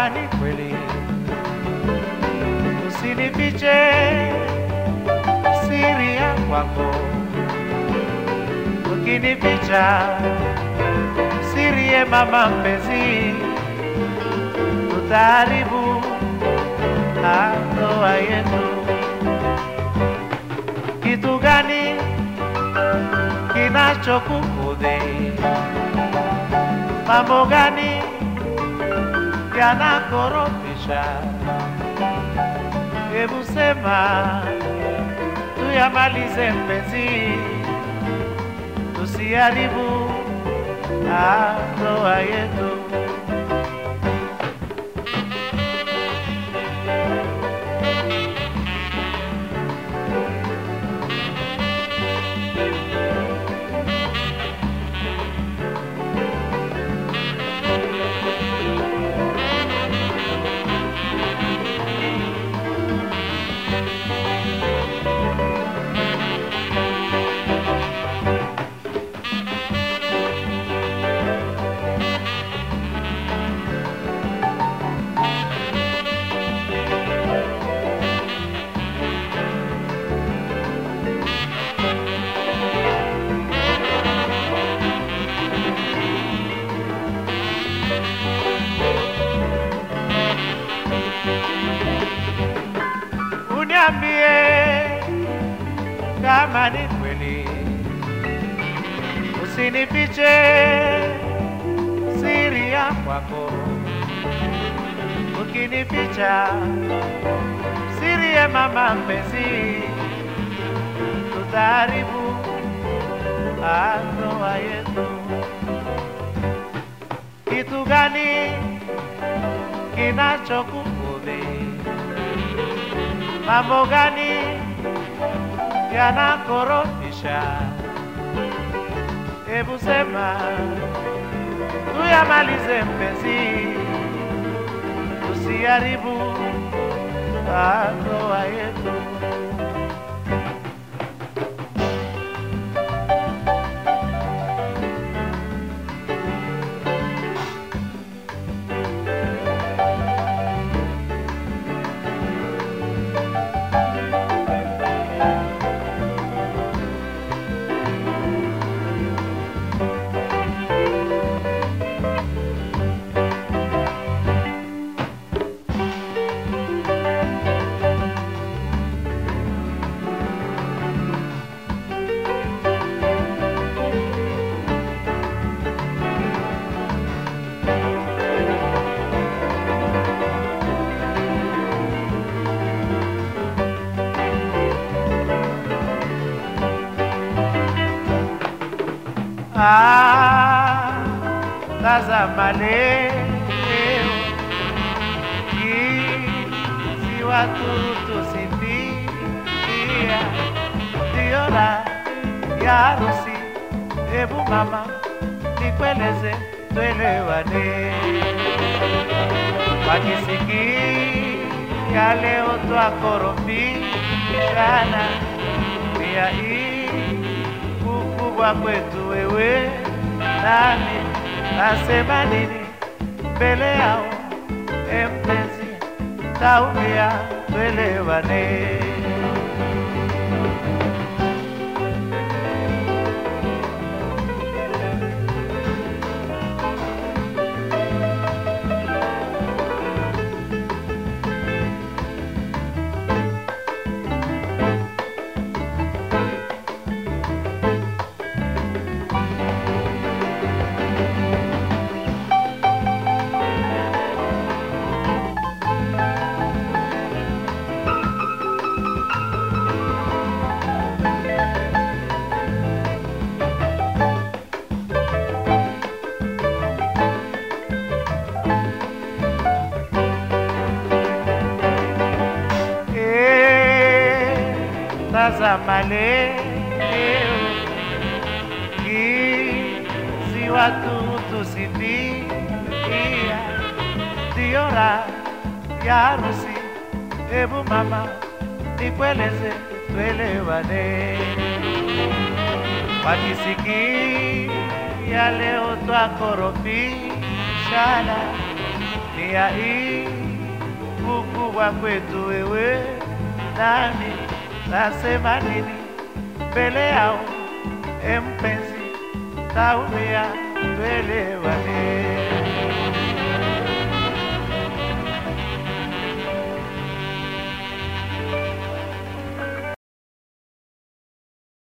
kama ni kweli, usinifiche siri ya kwako, ukinificha siri ye mama mpenzi, tutaharibu ndoa yetu. Kitu gani kinachokukudhi? Mambo gani yanakorofisha? Hebu sema tuyamalize mpenzi, tusiharibu ndoa yetu. Uniambie kama ni kweli, usinifiche siri ya kwako. Ukinificha siri ya mama mpenzi, tutaharibu ndoa yetu. Kitu gani kinachokukudhi? Mambo gani yanakorofisha? Hebu sema tuyamalize mpenzi, tusiharibu ndoa yetu. Ah, tazama leo jinsi watu tusifia, ndiyo raha ya harusi. Hebu mama, nikueleze, tuelewane, wakisikia leo twakorofishana, pia hii kukubwa kwetu wewe nami, nasema nini mbele yao? E mpenzi, taumia, tuelewane. tazama leo jinsi watu tusifia, ndiyo raha ya harusi. Hebu mama, nikueleze, tuelewane, wakisikia leo twakorofishana, ni dunia hii kukubwa kwetu wewe nami nasema nini mbele yao, e mpenzi, taumia, tuelewane.